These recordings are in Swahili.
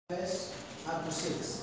verse up to 6.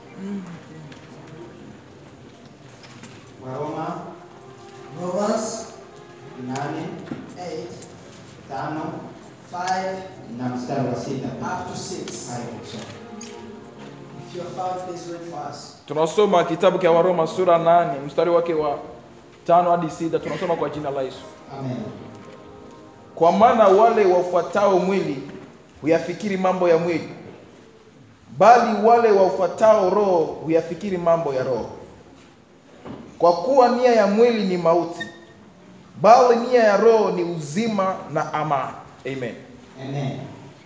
Waroma Romans nane 8, tano 5 na mstari wa sita up to 6. hadi kusoma. If you're found, please read for us. tunasoma kitabu cha waroma sura nane mstari wake wa tano hadi sita tunasoma kwa jina la yesu Amen. kwa maana wale wafuatao mwili huyafikiri mambo ya mwili bali wale waufuatao roho huyafikiri mambo ya roho kwa kuwa nia ya mwili ni mauti bali nia ya roho ni uzima na amani amen Amen.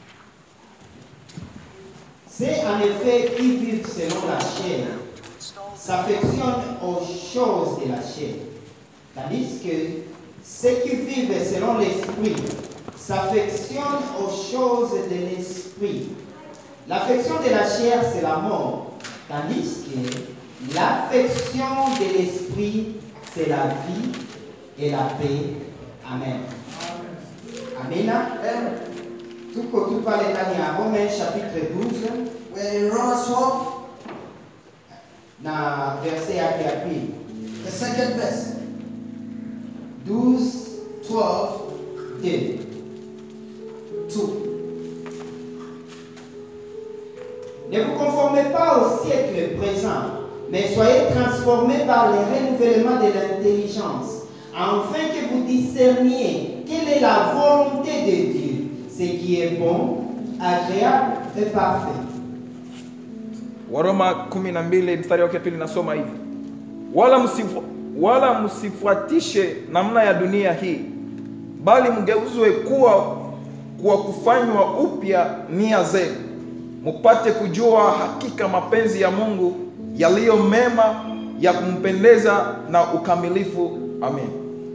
C'est en effet qui vivent selon la chair s'affectionnent aux choses de la chair, tandis que ceux qui vivent selon l'esprit s'affectionnent aux choses de l'esprit. L'affection de la chair, c'est la mort, tandis que l'affection de l'esprit, c'est la vie et la paix. Amen. Amina. Amen. Tuko tu pale ndani ya Rome chapitre 12 We're in Romans 12, na verse yake ya pili. the second verse. 12 12, 2. 2. Ne vous conformez pas au siècle présent, mais soyez transformés par le renouvellement de l'intelligence, afin que vous discerniez quelle est la volonté de Dieu, ce qui est bon, agréable et parfait. waroma 12 mstari wake wa pili nasoma hivi wala, msifu, wala msifuatishe namna ya dunia hii bali mgeuzwe kuwa kwa kufanywa upya nia zenu mupate kujua hakika mapenzi ya mungu yaliyo mema ya kumpendeza na ukamilifu amen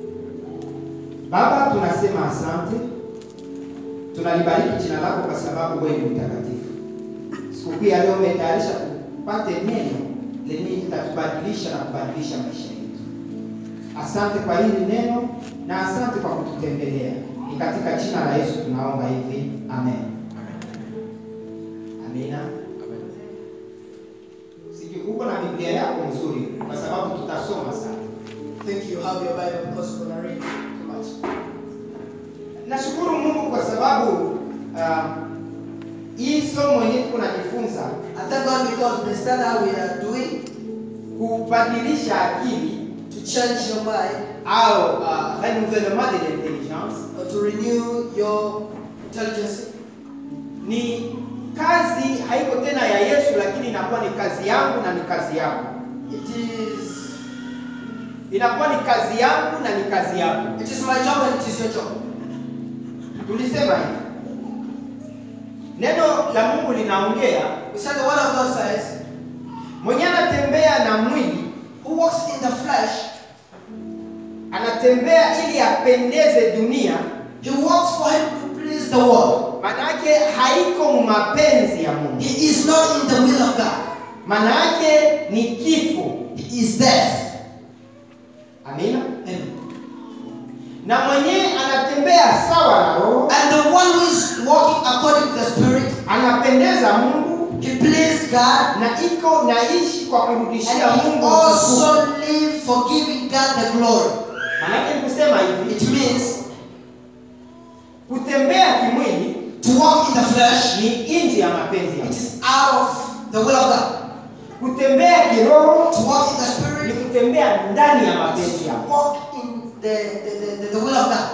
Baba, tunasema asante, tunalibariki jina lako kwa sababu wewe ni mtakatifu. Siku hii ya leo umetayarisha tupate neno lenye litatubadilisha na kubadilisha maisha yetu. Asante kwa hili neno na asante kwa kututembelea. Ni katika jina la Yesu tunaomba hivi, amen. Amina. Sijui uko na Biblia yako nzuri, kwa sababu tutasoma sana. think you have your Bible because we're going to read too much. Nashukuru Mungu kwa sababu uh, hii somo yenyewe tuko najifunza I thank God because the study how we are doing kubadilisha akili to change your mind au uh, renouvellement de l'intelligence or to renew your intelligence. ni kazi haiko tena ya Yesu, lakini inakuwa ni kazi yangu na ni kazi yako, It is inakuwa ni kazi yangu na ni kazi yako. it is my job and it is your job. Tulisema hivi, neno la Mungu linaongea, We said the word of God says, mwenye anatembea na mwili Who walks in the flesh, anatembea ili apendeze dunia he walks for him to please the world. Manake haiko mu mapenzi ya Mungu. He is not in the will of God. Manake ni kifo. He is death. Amina. Amen. Na mwenye anatembea sawa na roho, And the one who is walking according to the Spirit, anapendeza Mungu he pleased God na iko naishi kwa kurudishia and he Mungu utukufu. also live for giving God the glory. Manake ni kusema hivi, It means kutembea kimwili to walk in the flesh, ni nje ya mapenzi ya it Mungu. is out of the will of God. Kutembea kiroho To walk in the ni Spirit, kutembea ndani ya it is mapenzi to ya Mungu. walk in the, the, the, the, the will of God.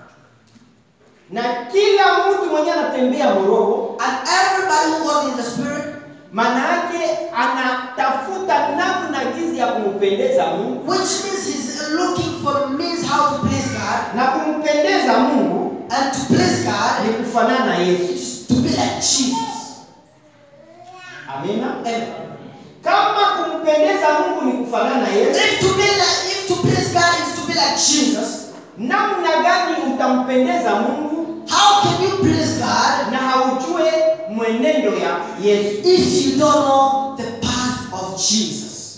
Na kila mtu mwenye anatembea roho And everybody who walks in the Spirit, maana yake anatafuta namna jinsi ya kumpendeza Mungu which means he's looking for means how to please God. na kumpendeza Mungu And to please God, ni kufanana na it Yesu. is to be like Jesus. Amina. Amen. Kama kumpendeza Mungu ni kufanana na Yesu, If to be like, if to please God is to be like Jesus, namna gani utampendeza Mungu how can you please God na haujue mwenendo ya Yesu? if you don't know the path of Jesus?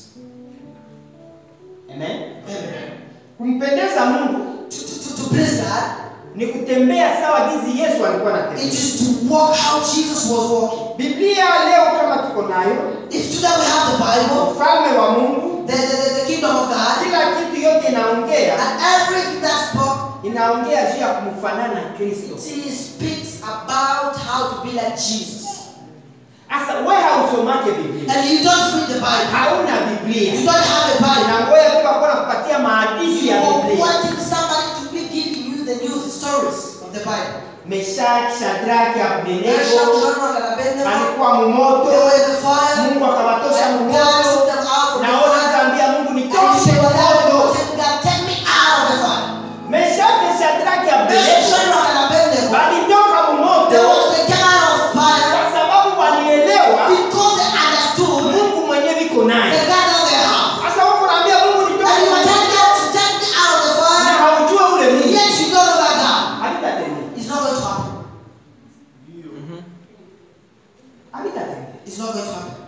Amen. Amen. Kumpendeza Mungu To, to, to, to please God, ni kutembea sawa jinsi Yesu alikuwa it anatembea. is to walk how Jesus was walking. Biblia leo tunayo If today we have the Bible, ufalme wa mungu the, the, the, the kingdom of God, kila kitu yote inaongea and everything that spoke, inaongea juu ya kumfanana kristo it speaks about how to be like Jesus. sasa we hausomake biblia And you don't read the Bible. hauna You biblia don't have a Bible. nangoya tu akuwa nakupatia maandishi You ya are biblia wanting somebody to be giving you the news stories of the Bible. meshaki shadraki Meshach, abdenego Shadrach, and Abednego, alikuwa they mumoto were in the fire. mungu akabatosha And God mumoto took them out from the naona fire. akaambia mungu And nitoshe they were there, mumoto and God, take me out of the fire. meshaki shadraki Meshach, abdenego Shadrach, and Abednego, walitoka they, mumoto were, they came out of fire kwa sababu walielewa because they understood mungu mwenyewe iko the naye God that they have. sasa huko naambia mungu And you are nitoshe telling God to take me out of the na fire, haujua ule mungu yet you don't know that God. havitatendeka It's not going to happen. havitatendeka It's not going to happen.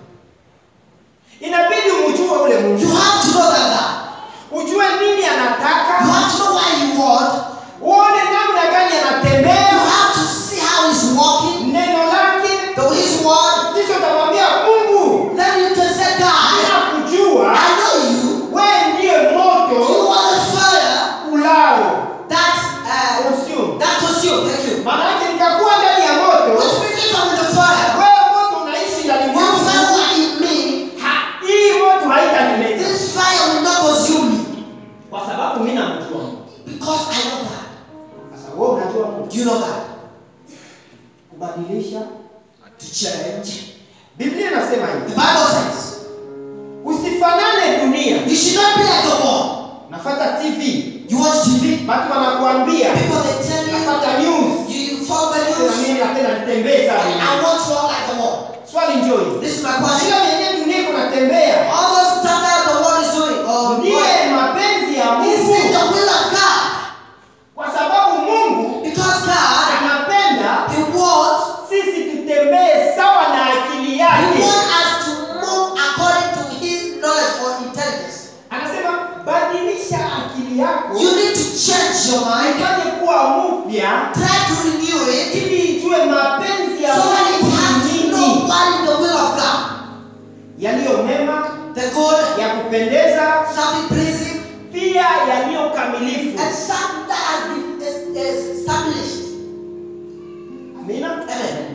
inabidi umjue ule mungu You have to know that God. ujue nini You anataka have to know why you want. uone namna gani You anatembea have to see how he's walking, neno lake the his word. kisha utamwambia mungu Then you can say, God, ninakujua I know you. we ndiye You moto are the fire ulao that uh, consume that consume. Thank you. maana yake nikakuwa ndani ya moto Which means if I'm in the fire, wewe moto unaishi ndani you mwangu fire in me. Ha- hii moto haitanimeza This fire will not consume me kwa sababu mi namjua Mungu. because I know God. sasa wewe unajua mungu Do you know God? kubadilisha To change. biblia inasema The hivi Bible says usifanane dunia you should not be like the world. nafata tv You watch TV. watu wanakuambia People they tell you nafata news you, you follow the sema news. mimi napenda nitembee And sana I want to walk like the world. swali njoi This is my question. kila vyenye dunia iko natembea All those stuff that the world is doing, or ndiye mapenzi ya is mungu it the will of God? kwa sababu mungu Because God, anapenda He wants, sisi tutembee sawa na akili He yake wants us to move according to His knowledge or intelligence. anasema badilisha akili yako You need to change your mind. ifanye kuwa mpya Try to renew it ili ijue mapenzi ya so that it mungu has ni to know nini what is the will of God. yaliyo mema The good, ya kupendeza something pleasing, pia yaliyo kamilifu and something that has been es- es- established. amina Amen.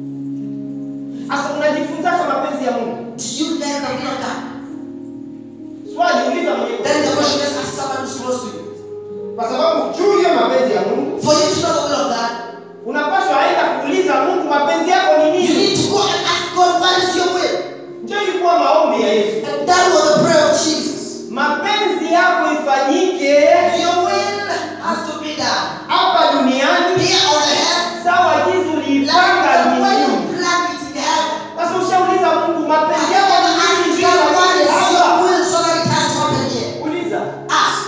sasa unajifunzaje mapenzi ya mungu Do you learn the will of God? swali uliza mwenye Then the question is ask somebody who's close to you. kwa sababu juu ya mapenzi ya mungu For you to know the will of God, unapaswa aenda kuuliza mungu mapenzi yako ni you nini need to go and ask God what is your will. ndio ilikuwa maombi ya yesu And that was the prayer of Jesus. mapenzi yako ifanyike Your will has to be done. hapa duniani Here on the earth, sawa jinsi uliipanga like the way mbinguni you planned it in heaven. sasa ushauliza mungu mapenzi yako ni nini Ask juu God ya what is hapa your will so that it has to happen here. uliza Ask.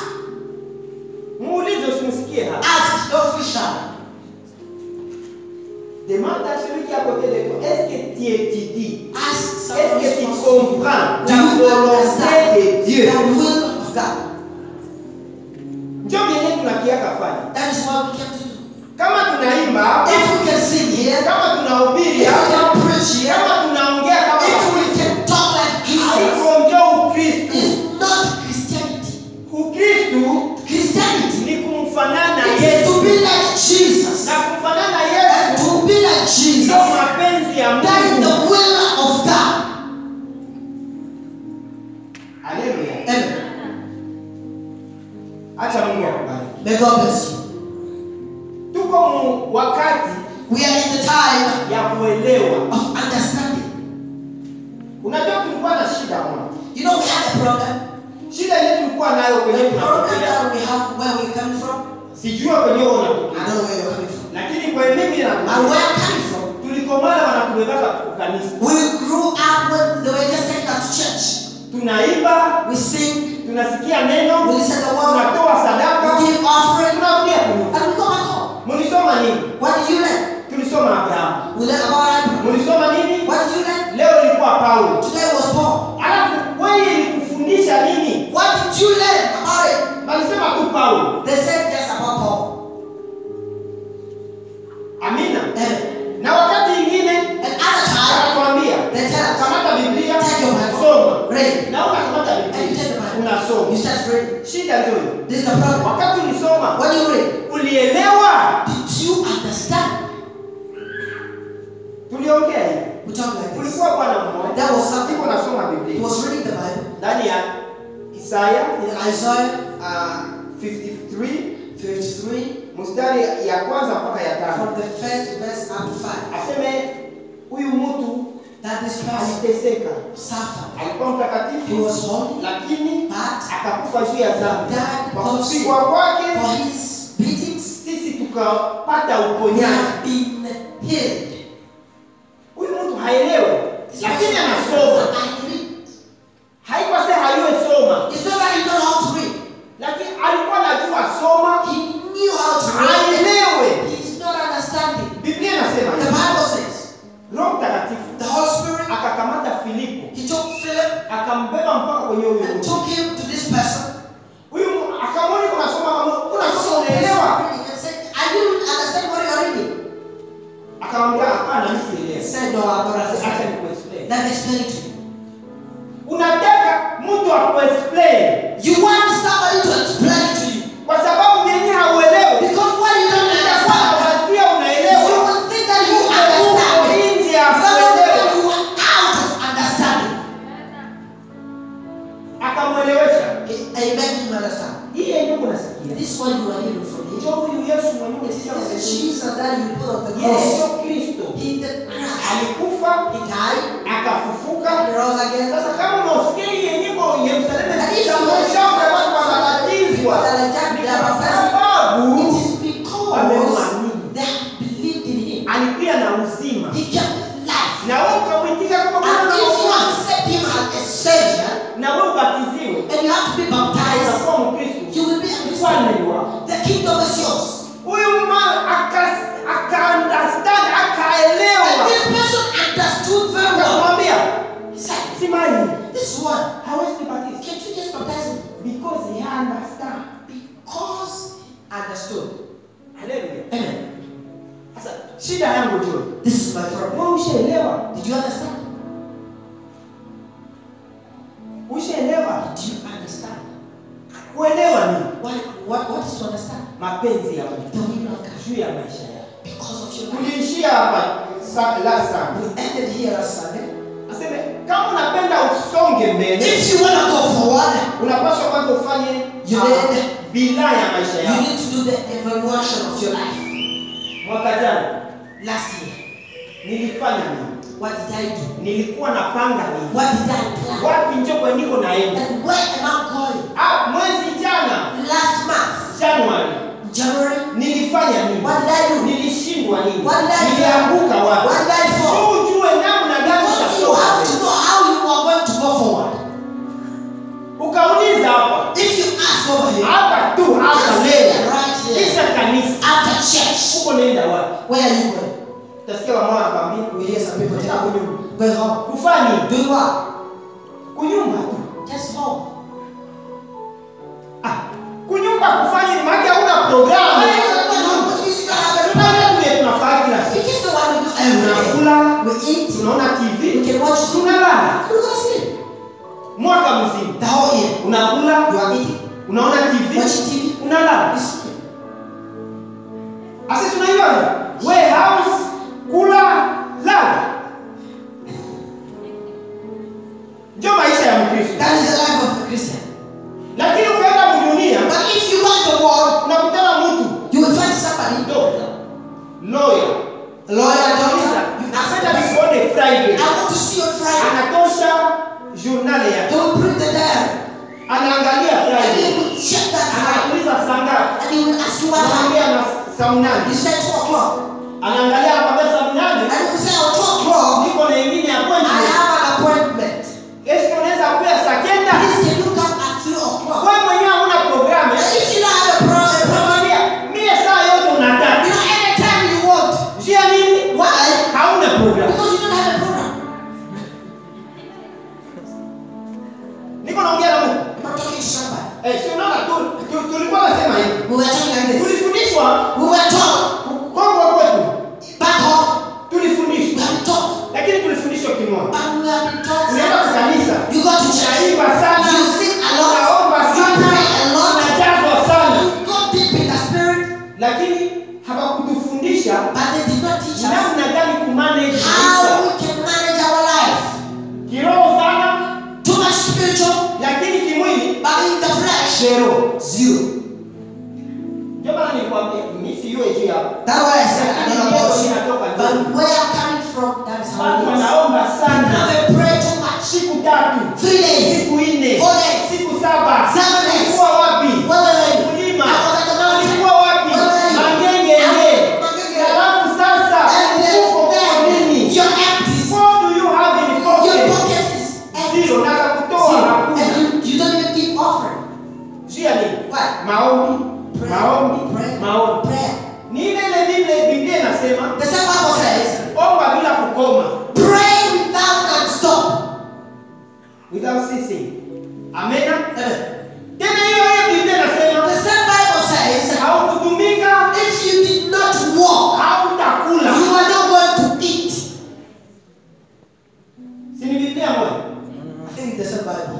muulize usimsikie hapa Ask. Don't feel shy. demande à celui qui est à côté de toi est-ce que tu étudies Ask est-ce someone que tu who's close to you. comprends Do la you volonté understand de Dieu the will of God? ndio vyenye tunakiaka fanya That is what we came to do. kama tunaimba hapa If we can sing here, kama tunahubiri if we hapa can preach here, kama tunaongea kama if we can talk like Christians, haiko ndio ukristu it's not Christianity. ukristu Christianity ni kumfanana is yesu to be like Jesus. na kumfanana And yesu to be like Jesus, ndio mapenzi ya that is the mungu will of God. haleluya Amen. acha mungu akubariki May God bless you. tuko mu wakati We are in the time ya kuelewa of understanding. unajua tulikuwa na shida moja You know, we had a problem. shida yenye tulikuwa nayo kwenye The problem tunatokea that we have where we're coming from, sijua kwenye wewe I unatokea don't know where you're coming from. lakini kwa mimi na And where I'm coming from, tulikomana wanatubebaka kanisa we grew up when they were just taking us to church. tunaimba We sing, tunasikia neno we listen to the word, tunatoa sadaka we give offering, tunarudia kunyuma and we go back home. mlisoma nini What did you learn? tulisoma abrahamu We learned about Abraham. mlisoma nini What did you learn? leo ilikuwa paulo Today was Paul. alafu wewe ilikufundisha nini What did you learn about it? walisema tu paulo They said just about Paul. amina Amen. na wakati ingine And other time, akatuambia they tell us, kamata shida ndio hiyo. This is the problem. Wakati ulisoma When you read, ulielewa? did you understand? Tuliongea hivi. We talk like this. Kulikuwa bwana mmoja. That was something. Ndipo nasoma He Biblia. was reading the Bible Ndani ya Isaya in Isaiah uh, 53 53, mstari ya kwanza mpaka ya tano. from the first verse up to 5. Aseme huyu mtu That this person aliteseka. suffered. Alikuwa He mtakatifu was holy, lakini but akakufa juu ya dhambi. died Kwa because of sin. kupigwa kwake For his beatings, sisi tukapata we uponyaji. have been healed. Huyu mtu haelewe, This lakini person anasoma. I read. Haikuwa sasa hayue soma, It's not that he don't know how to read. lakini alikuwa anajua soma He knew how to read. aelewe. He's not understanding. Biblia inasema The hivi, Bible says Roho Mtakatifu the Holy Spirit, akakamata Filipo he took Philip akambeba mpaka kwenye huyo and mtu. took him to this person. Huyu mu- akamwona kuna soma kuna So soma he unaelewa? was reading and said, Are you understand what you are reading? Akamwambia hapana, mimi He sielewi. said, No, I'm not Acha understanding. nikuexplain. Let me explain it to you. Unataka mtu akuexplain You want somebody to explain it to you. kwa sababu mwenyewe hauelewi. Because when you don't Utakuwa understand, unawazia you unaelewa. will think that you Uko understand. it. nje ya But not kuelewa. that you are out of understanding. Akamwelewesha. I make him understand. Hii yenyewe kunasikia. This one you are hearing from him. Njoo huyu Yesu mwenyewe It is sio the Yesu. Jesus that you put on the Yesu cross. Kristo. He the Christ. Alikufa, He died akafufuka. and rose again. Sasa kama unasikia hii yenyewe kwa Yerusalemu And if you inaonyesha watu wanabatizwa. Ni kwa sababu It is because wamemwamini. they have believed in him. alikuwa na uzima. He came with life. Na wewe ukamwitika kama Bwana And na if you Mwokozi. accept him as a savior, na wewe ubatiziwe. and you have to be baptized, Utakuwa Mkristo. you will be a Ufalme Christian. ni wako. The kingdom is yours. Huyu mama aka aka understand And akaelewa. this person understood very well. Akamwambia, He said, Simai, This one, hawezi kubatiza can't you just baptize him? because he understand. Because understood. Haleluya. Amen. Sasa shida yangu tu. This is my problem. Wewe ushaelewa? Did you understand? Ushaelewa? Did you understand? Kuelewa ni What, what, what is to understand? mapenzi ya Mungu The will of God. juu ya maisha yako. Because of your life. Tuliishia hapa sa- last Sunday. We ended here last Sunday. Aseme kama unapenda usonge mbele, If you want to go forward, unapaswa kwanza ufanye You ah, need- bila ya maisha you yako. need to do the evaluation of your life. Mwaka jana Last year, nilifanya nini? what did I do? Nilikuwa napanga nini? What did I plan? Wapi njo kwa niko naenda? And where am I going? Ah, mwezi jana Last month, Januari January, nilifanya nini? what did I do? Nilishindwa nini? What did I fail? Nilianguka wapi? What did I fall? Sio ujue namna gani Because you utasonga have to mbele. know how you are going to go forward. Ukauliza hapa If you ask over here, hapa tu hapa just leo, say right here, kisha kanisa, after church, huko nenda wapi? where are you going? Utasikia mama anakwambia We hear some people Nenda tell kunyumba. you, going home. Kufanya nini? Doing what? Kunyumba tu. Just home. Ah, kunyumba kufanya nini? Maana hauna programu. Why are you not going home? What means you don't have a Tunafanya program? kile tunafanya kila siku. It is the one we do every day. Tunakula, We eat, tunaona TV, we can watch TV, tunalala. we go to sleep. Mwaka mzima. The whole year. Unakula, You are eating, unaona TV, watching TV, unalala. you sleep. Sasa tunaiona warehouse, kula, lala. Ndio maisha ya Mkristo. That is the life of a Christian. Lakini ukaenda dunia But if you want the world, unakutana mtu you will find somebody, doctor, lawyer, a lawyer, a doctor. You ask Anapenda the person, nikuone Friday. I want to see you on Friday. Anatosha journal They yake. will print the diary. Anaangalia And Friday. they will check that Friday. Anakuuliza saa ngapi? And they will ask you what time. Anaambia na saa You mnane. say 2 o'clock. Anaangalia anakwambia saa mnane. And you will say, oh, 2 o'clock. Niko na ingine I appointment. have an appointment. Yesu unaweza kuja saa kenda. Please, can you come at 3 o'clock? Wewe mwenyewe huna programu. And if you don't have a pro- a program, Unamwambia mie saa yote you unataka. know, anytime you want. Njia nini? Why? Hauna programu. Because you don't have a program. Niko naongea na Mungu. I'm not talking to somebody. Eh, si unaona tu tu- tulikuwa nasema hivi. We were talking like this. Tulifundishwa We were taught Kongo kwetu. back home. We Tulifundishwa. have been taught. Lakini tulifundishwa kimoja. But we have been taught. Unaenda kwa kanisa. You go to church. Unaimba sana. You sing a lot. Unaomba You sana. pray a lot. kuja That's why I said I don't know about you. Inatoka But ndio. where I'm coming from, that is how watu it is. wanaomba Now sana they pray too much. siku tatu Three days. siku nne Four days. siku saba Seven days. ulikuwa wapi Where were you? kulima I was at the mountain. ulikuwa wapi Where were you? magenge I- nge Magenge. alafu sasa And then, uko kwa then nini you're empty. what do you have in Your pocket pocket is empty. zero na kutoa Zero. hakuna And you, you don't even give offering. jia nini Why? maombi Pray. maombi Pray. maombi Prayer. ni ile ile Biblia Biblia inasema The same Bible says, omba bila kukoma pray without non-stop. without ceasing amena Amen. tena hiyo hiyo Biblia inasema The same Bible says, haukutumika if you did not walk, hautakula you are not going to eat. si ni Biblia moja I think it's the same Bible.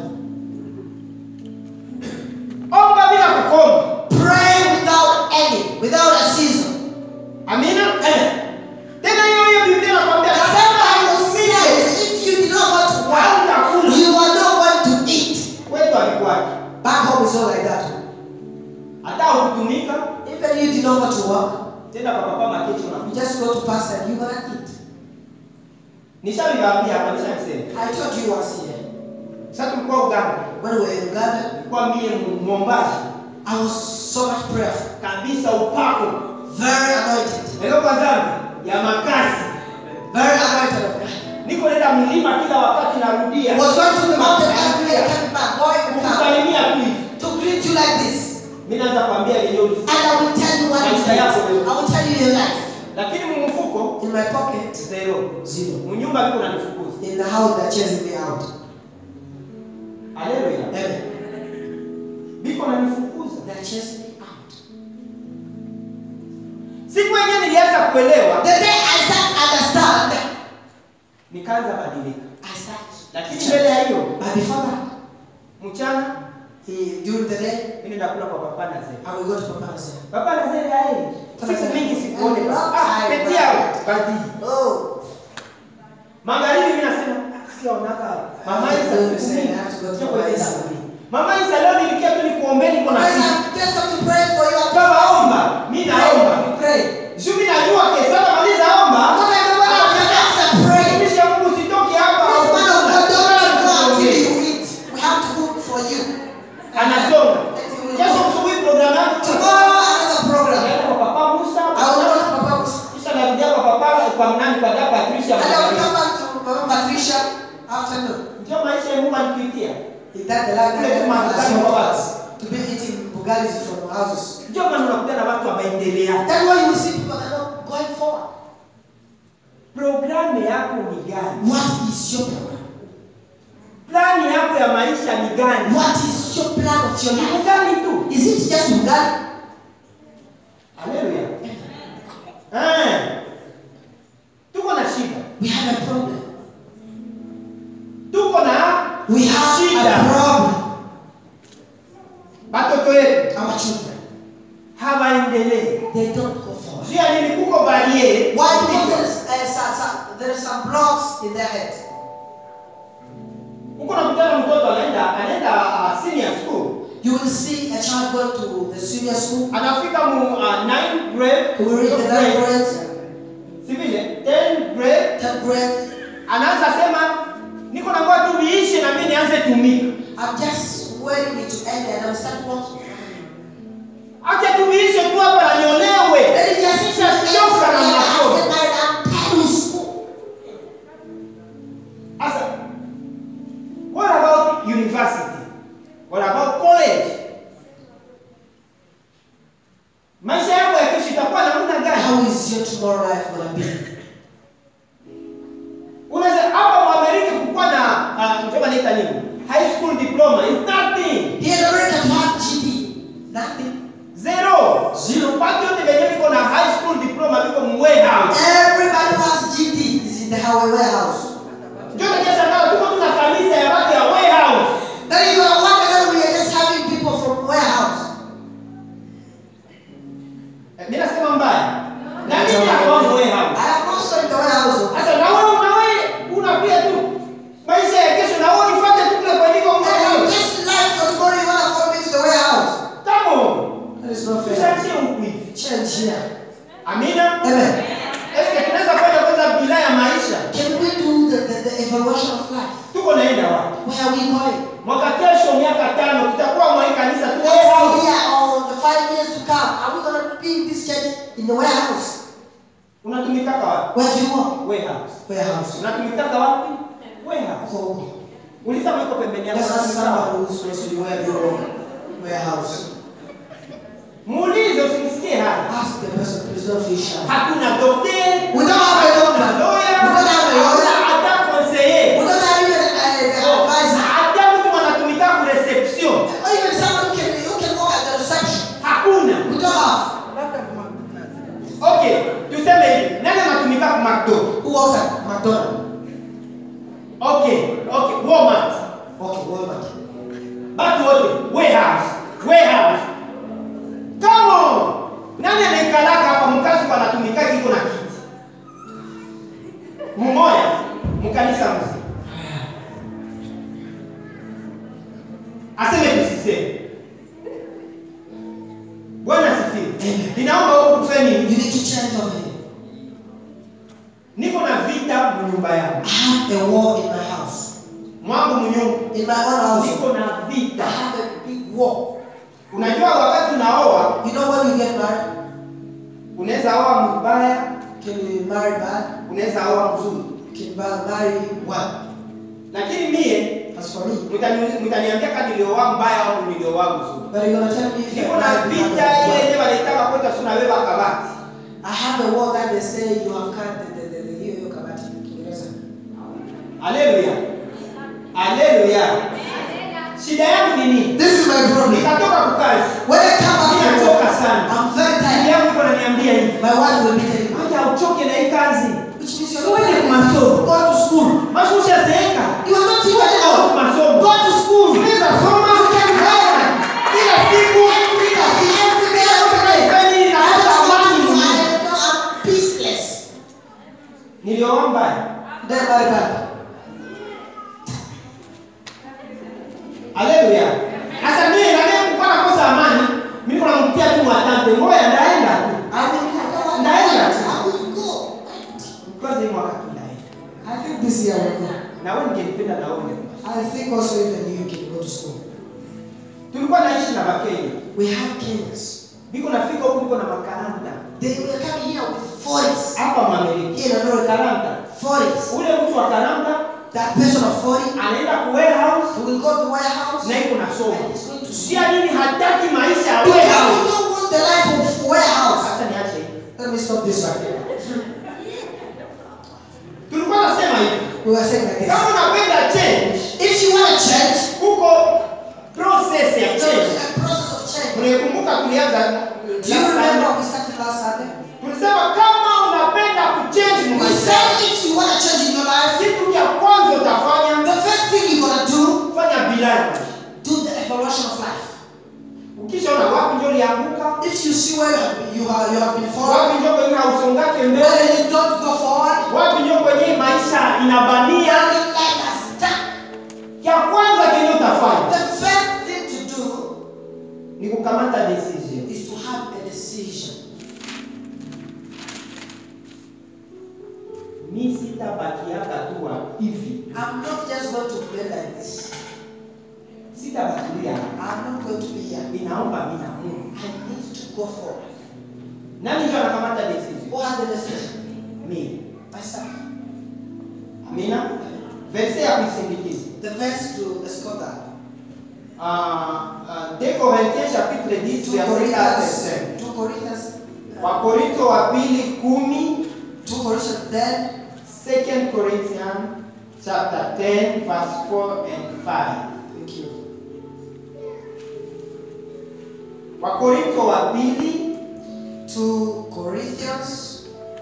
omba bila kukoma Pray without any, without a season. amina tena hiyo hiyo Biblia inakwambia The same Bible says, if you did not go to work, hautakula you are not going to eat. kwetu alikuwaje Back home is not like that. hata hukutumika Even you did not go to work, tena kwa papa makecho na you just go to pastor and you're gonna eat. nishaviwaambia hapa nishamsema I told you once here, sasa tulikuwa Uganda when we were in Uganda, nilikuwa mie mwombaji I was so much prayerful, kabisa upako very anointed, leo kwa dhambi ya makasi very anointed of God. niko nenda mlima kila wakati I narudia was going to the mountain every day, coming back, going to come kukusalimia tu hivi to greet you like this. mimi naanza kuambia yenye ulisikia And I will tell you what is Maisha yako it. I will tell you your life. lakini mumfuko In my pocket, zero zero. mnyumba tu unanifukuza In the house, they're chasing me out. haleluya Amen. biko nanifukuza They're chasing me out. siku yenyewe nilianza kuelewa The day I start to understand, nikaanza badilika I start. lakini mbele ya hiyo But before that, mchana he, during the day, mimi nakula kwa papa na zee I will go to Papa and say, papa na zee hai siku mingi sikuone ah petia badi Oh, magharibi mimi nasema sionaka mama Isa Don't siku say, mingi I have to go to Sio Mama kwenda Isa. kuni. mama Isa leo nilikia tu nikuombeni kwa guys, nasi I've just come to pray for you. I'm baba omba mimi naomba We pray. juu mimi najua kesho maliza omba What I know what I'm after pray. mtumishi wa Mungu sitoki hapa This man of God don't go until Ongea. you eat. We have to cook for you. anasonga That you will kesho cook. asubuhi programu yangu Tomorrow, another program. naenda kwa papa Musa I will go to Papa kisha narudia kwa papa kwa nani kwa dada Patricia and I will Magharibi. come back to Mama Patricia afternoon. ndio maisha ya Mungu alituitia Is that the land Kule kuma that Bugatti kwa basi. to be eating bugalis from houses? ndio maana unakuta na watu waendelea That's why you see people that are not going forward. programu yako ni gani What is your program? plani yako ya maisha ni gani What is your plan of your ni life? gani tu Is it just bugali? haleluya eh tuko na shida We have a problem. tuko na We have Shida. a problem. watoto wetu Our children, hawaendelee they don't go forward. juu ya nini kuko barie Why? Because there is, uh, some, some, there are some blocks in their head. huko nakutana mtoto anaenda anaenda uh, senior school You will see a child going to the senior school anafika mu uh, 9 grade who will read the ninth grade, si vile 10 grade tenth grade. anaanza sema niko na ngoja tu niishe na mimi nianze tumika I'm just waiting it to end and I'll start working. acha tuiishe tu hapa na niolewe Let it just Nishachoka na masomo get married. I'm tired of school. sasa what about university what about college maisha yako ya kesho itakuwa namna gani How is your tomorrow life gonna be? unaweza hapa mwamerika kukuwa na uh, msema naita nini high school diploma is nothing Here in America to have GD, nothing. zero zero watu wote wenyewe viko na high school diploma viko mu warehouse Everybody who has GD is in the highway warehouse. ndio najasa nao tuko tuna kanisa ya watu ya warehouse Then you're gonna wonder that we are just having people from warehouse. Eh, mimi nasema mbaya na mimi nakuwa mu warehouse I am also in the warehouse. sasa na wewe na wewe unakuja tu maisha ya kesho na wewe ulifuate tu kule kwa niko And I'm mwenyewe just evolution of life. tuko naenda wapi Where are we going? mwaka kesho miaka tano tutakuwa mwa hii kanisa tu Next warehouse. year or the five years to come, are we going to be in this church in the warehouse? unatumikaka wapi Where do you work? warehouse Warehouse. unatumikaka wapi warehouse Huko. uliza mwiko pembeni yako Let's ask unatumika wapi? somebody who's supposed to be where do you work? Warehouse. muulize usimsikie haya Ask the person, please don't feel shy. hakuna dokteri We don't have a doctor. lawyer, We don't have a lawyer. hakuna hata conseiller. We don't have even uh, the advisor. hata mtu anatumika ku reception Or even someone who can, who can work at the reception. hakuna We don't have. okay tuseme hivi nani anatumika ku McDo Who works at McDonald's? okay okay Walmart Okay, Walmart. batu wote warehouse warehouse come on nani anaikalaka hapa mkazi kwa anatumika kiko na kiti mumoya mkanisa mzima aseme tusiseme bwana sifiwe Amen. ninaomba huku kufanya You nini need to change over here. niko na vita munyumba yangu I have a war in my house. mwangu munyumba In my own house, niko na I vita have a big war. unajua wakati unaoa You know when you get married, unaweza oa mbaya can you marry bad? unaweza oa mzuri Can you ba- marry well? lakini mie As for me, mtani- mtaniambia kama nilioa mbaya au nilioa mzuri but you're gonna tell me if niko you're na married vita bad or ile well. ile wanaitaka kwenda sunabeba kabati I have a war that they say you have cut the the the the hiyo hiyo kabati Kiingereza. haleluya haleluya shida yangu ni nini This is my problem. nikatoka kukazi When I come back from Nimechoka work, sana. I'm very Bibi tired. yangu iko ananiambia hivi My wife will be telling me, acha uchoke na hii kazi which means you're Siwezi not kumasomo. Go to school. basi ushazeeka You are not Siwezi even au out. masomo Go to school. unaweza soma You can learn. kila siku Every day, every day, every day. Kwani inakosa amani I mwenyewe. am peaceless. nilioa mbaya Then marry bad. haleluya sasa mimi na mimi nilikuwa nakosa amani mimi kuna mtia tu watante ngoja ndaenda tu I will go. Ndaenda. I will go. kwanza hii mwaka tu ndaenda I think this year I will go. na wewe ningelipenda na wewe I think also even you can go to school. tulikuwa naishi na Wakenya We have Kenyans. biko nafika huku niko na makaranda They were coming here with 40s. hapa Mwamerika Here in America, karanda 40s. ule mtu wa karanda That person of 40 anaenda ku warehouse who will go to warehouse. na iko nasoma And he's going to school. sia nini hataki maisha ya Because we warehouse don't want the life of warehouse. hata niache hivi Let me stop this right here. tulikuwa nasema hivi We were saying like kama this. unapenda change If you want to change, huko process ya there change is a process of change. Unaikumbuka tulianza Do you remember we started last Sunday? tulisema kama unapenda kuchange We maisha said if you want to change in your life, kitu cha kwanza utafanya the first thing you're gonna do, fanya bilani do the evaluation of life. ukishaona wapi ndio lianguka If you see where you have, you have, you have been falling, wapi ndio kwenye hausongake mbele where you don't go forward, wapi ndio kwenye maisha inabania where your life has stuck, ya kwanza kenye utafanya the first thing to do ni kukamata decision is to have a decision. mi sitabakiaka tu wa hivi I'm not just going to play like this. sitabakilia I'm not going to be here. inaomba mi na Mungu I need to go forward. nani ndio anakamata decision Who had the decision? mimi Myself. amina verse ya kuisindikiza The verse to escort that. Uh, uh, 2 Corinthiens chapitre 10 2 verset 4 Corinthians, 5. 2 Corinthians, Wakorinto wa pili kumi 2 Corinthians 10, 2 Corinthians chapter 10 verse 4 and 5. thank you. Wakorinto wa pili 2 Corinthians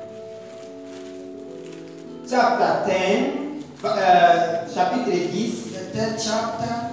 chapter 10 uh, chapitre 10 the 10th chapter,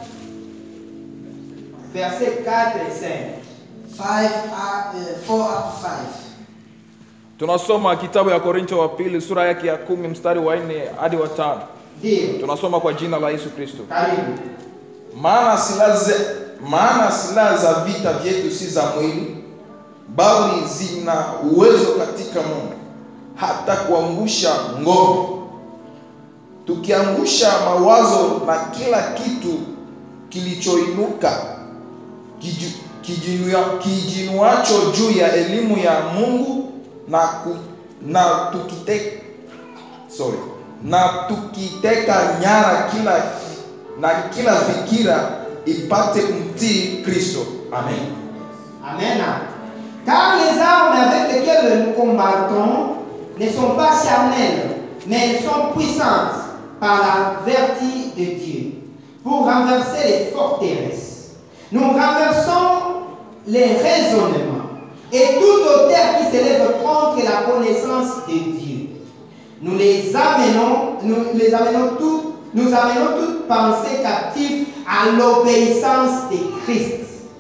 verset 4 et 5. 5 up, uh, 4 up to 5. tunasoma kitabu ya korinto wa pili sura yake ya kumi mstari wa nne hadi wa tano Ndio, tunasoma kwa jina la yesu kristo karibu. maana silaha ze- maana silaha za vita vyetu si za mwili bali zina uwezo katika mungu hata kuangusha ngome tukiangusha mawazo na kila kitu kilichoinuka kiju- kijinua- kijinuacho juu ya elimu ya Mungu na, ku, na tukite, sorry, na tukiteka nyara kila na kila fikira ipate kumtii Kristo. Amen. Amen. Car les armes avec lesquelles nous combattons ne sont pas charnelles, mais elles sont puissantes par la vertu de Dieu pour renverser les forteresses. Nous renversons les raisonnements et toute hauteur qui s'élève contre la connaissance de Dieu. Nous les amenons, nous les amenons toutes, nous amenons toute pensée captive à l'obéissance de Christ.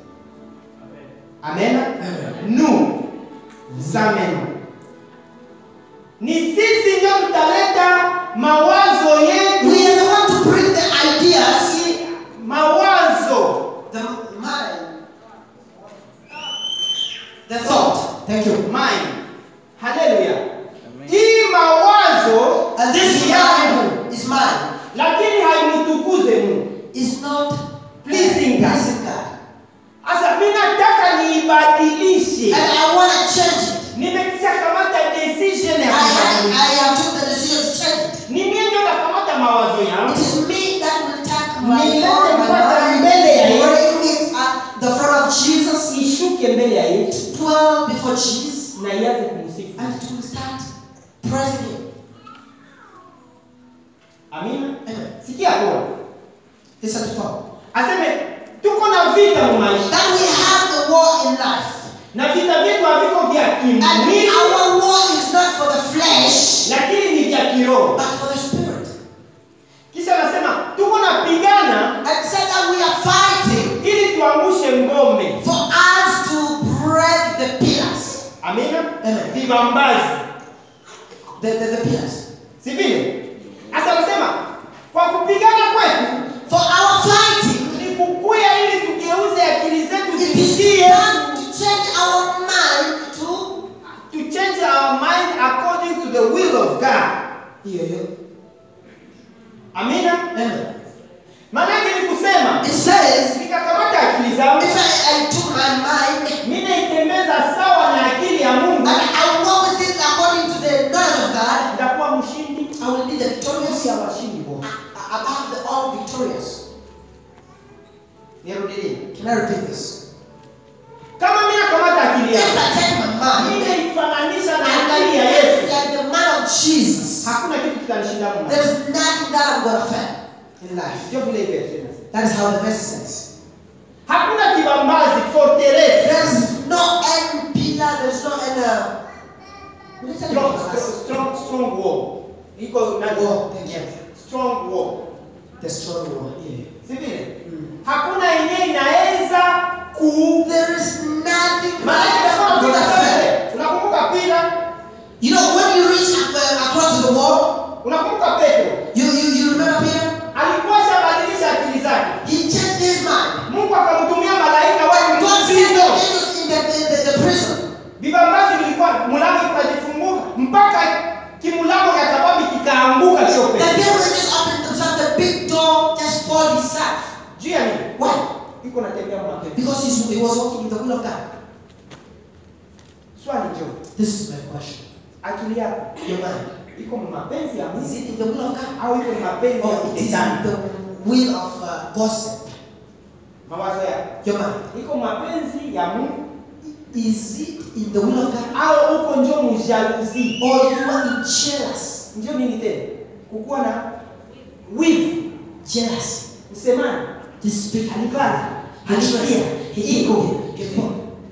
Amen. Nous amenons. Ni sisi ndio tutaleta mawazo yetu, We are the one to bring the ideas, mawazo the mind, the thought. Thank you. mind. Haleluya. Hii mawazo And this ni yangu, mind is mine. lakini haimtukuze Mungu. Is not Pleasing God. pleasing God. Sasa mimi nataka niibadilishe. And I want to change it. Nimekisha kamata decision I ya have, kubadilisha. I have took the decision to change it. Ni mimi ndio nakamata mawazo yangu. It is me that will take my Nilete thought, my mpaka mind, mbele ya Yesu. bring it at the front of Jesus, Ishuke mbele ya Yesu dwell before Jesus, na ianze kumsifu. and it will start praising Him. Amina. Amen. Sikia kwa. Listen to Paul. Aseme tuko na vita mu maisha. That we have the war in life. Na vita vyetu haviko vya And kimwili our war is not for the flesh, lakini ni vya kiroho. but for the spirit. Kisha anasema tuko napigana And said that we are fighting ili tuangushe ngome. for us to break the pillars. Amina. Amen. Vibambazi. The, the, the pillars. Si vile? Sasa anasema kwa kupigana kwetu For our fighting, ni kukuya ili tugeuze akili zetu it is zisikie done to change our mind to to change our mind according to the will of God. Hiyo hiyo. Amina. Amen. Maana yake ni kusema It says, nikakamata akili zangu if I, I took my mind mimi naitembeza sawa na akili ya Mungu, and I walk with it according to the knowledge of God, nitakuwa mshindi I will be the victorious ya washindi wote. above the all victorious. Nirudilie, Can I repeat this? kama mimi nakamata akili If yangu I take my mind mimi naifananisha na and akili ya I Yesu, live like the man of Jesus, hakuna kitu kitanishinda Mungu. there's nothing that I'm gonna fail in life. Ndio vile hivi inasema. That is how the verse says. Hakuna kibambazi fortress There's no any pillar, there's no any. Uh, what is that? strong, strong, strong, strong wall. Iko na Wall, thank you. strong wall. The strong wall. Yeah. Si vile? Hakuna yenyewe inaweza ku There is nothing Maana like inasema I'm gonna fail. vile. Unakumbuka Pita? You know, when you reach uh, across the wall, Unakumbuka Petro? you, you, you remember Peter? Alikuwa shabadilisha akili zake. He changed his mind. Mungu akamtumia malaika wale God sent the mzigo. angels in the, in the, the prison. Vibambazi vilikuwa mlango ukajifunguka mpaka kimulango ya kababi kikaanguka sio The Petro. devil just opened themselves, the big door just fall himself. Juu ya nini? Why? Iko natembea mwanamke. Because he's, he was walking in the will of God. Swali jo. This is my question. Akili yako Your mind. iko mu mapenzi ya Is Mungu it in the will of God? au iko mu mapenzi ya Or it is in shetani? the will of uh, gossip? Mawazo yako Your mind. iko mu mapenzi ya Mungu Is it in the will of God? au uko njo mujaluzi? Or you are in jealous? Ndio nini tena? Kukuwa na wivu, Jealous. usemani, To speak alivaa, Hatred. alikia, Ego. iko, Ego.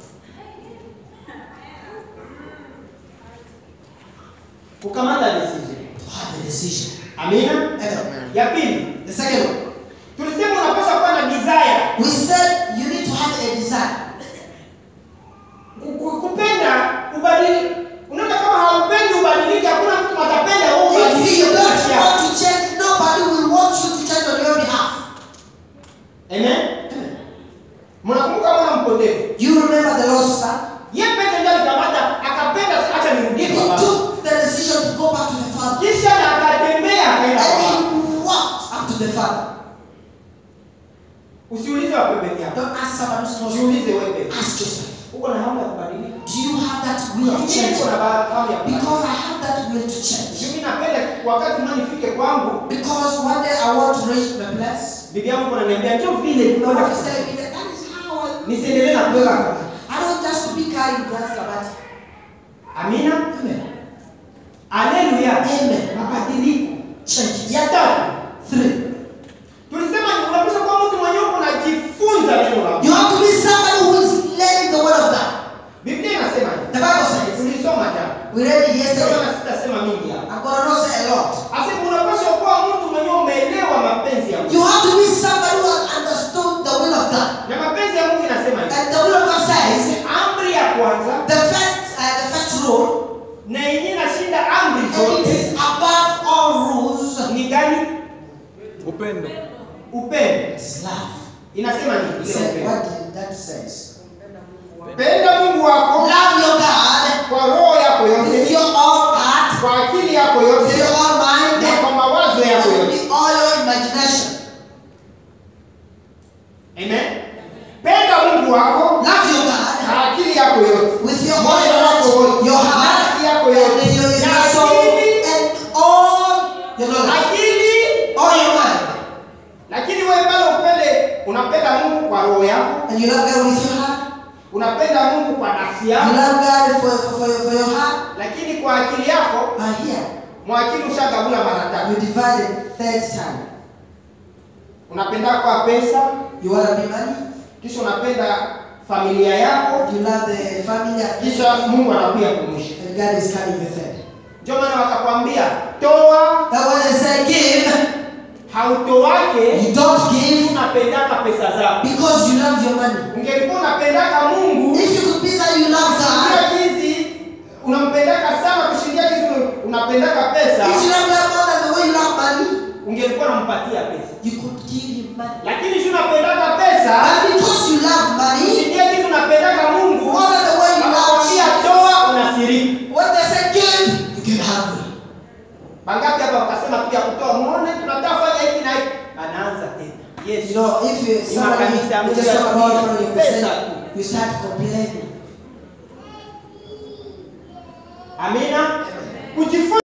kukamata decision. To have a decision. Amina. Amen. Ya pili, The second one. tulisema unapaswa kuwa na desire, We said you need to have a desire. Ku- ku- kupenda ubadili. Unaona kama haupendi ubadilike, hakuna mtu atapenda wewe If ubadilike. you don't maisha. want to change, nobody will want you to change on your behalf. Amen. Mnakumbuka mwana mpotevu? You remember the lost son? Yeye peke ndiye alikamata akapenda acha nirudie He kwa baba. took the decision to go back to the father. Kisha na akatembea akaenda kwa And baba. he to the Father. Usiulize wa pembeni yako. Don't ask someone who's close to Jiulize you. wewe pembeni. Ask yourself. Uko na hamu ya kubadilika? Do you have that will to Mimi change? niko na ba- hamu ya kubadilika. Because I have that will to change. Mimi napenda wakati mimi nifike kwangu, Because one day I want to reach my place. bibi yangu ananiambia njoo vile My nilikuwa wife is na- telling me that that is how I nisiendelee na kubeba kabati. I don't just to be carrying that kabati. Amina. Amen. Haleluya. Amen. Mabadiliko. Changes. Ya tatu, Three. tulisema ni unapaswa kuwa mtu mwenye uko unajifunza neno la Mungu. You have to be somebody who is learning the word of God. Biblia inasema hivi. The Bible says. Tulisoma jana. We read it Ndio yesterday. maana sitasema mingi hapa. I'm gonna not say a lot. Asema unapaswa kuwa mtu mwenye umeelewa mapenzi ya Mungu. You have to be somebody who has understood the will of God. Na mapenzi ya Mungu inasema hivi. And the will of God says Amri ya kwanza the first uh, the first rule na yenyewe inashinda amri and it zote is above all rules. ni gani? upendo Upendo. It is love. Inasema nini? Ile Say, upendo. what did that says? Penda Mungu wako Love your God kwa roho yako with yote, your all heart, kwa akili yako with yote, your all mind, na kwa mawazo yako and yote. with all your imagination. Amen. Penda Mungu wako Love your God na akili yako yote, with your moyo wako all wote, heart, your na heart, akili yako and yote, your, na your soul, akili, and all your knowledge, akili. all your mind. Lakini wewe pale upende, unapenda Mungu kwa roho yako, And you love God with your heart. unapenda Mungu kwa nafsi You yako, love God for, for, for, your, for your heart. lakini kwa akili yako, But here, mwakili ushagabula mara tatu. you divide it third time. Unapenda kwa pesa, You want to be money. kisha unapenda familia yako, You love the family. kisha Mungu anakuja kumwisha. And God is coming the third. Ndio maana wakakwambia toa, That when they say give, hautoake you don't give unapendaka pesa zako. because you love your money. Ungelikuwa unapendaka Mungu If you could be that you love God, kushindia jinsi unampendaka sana kushindia jinsi unapendaka pesa, if you love God more than the way you love money, ungelikuwa unampatia pesa. you could give him money. Lakini si unapendaka pesa But because you love money kushindia jinsi unapendaka Mungu, more than the way you love wakakwambia Jesus, toa, unasirika. when they say give, you get hungry. Mangapi hapa wakasema kuja kutoa, muone tunataka fanya hiki na hiki, anaanza tena. Yes. You know, if you Ni somebody makanisa ya you Mungu just ya talk about dunia, from your pesa percent, tu. you start complaining. Amina. Kujifunza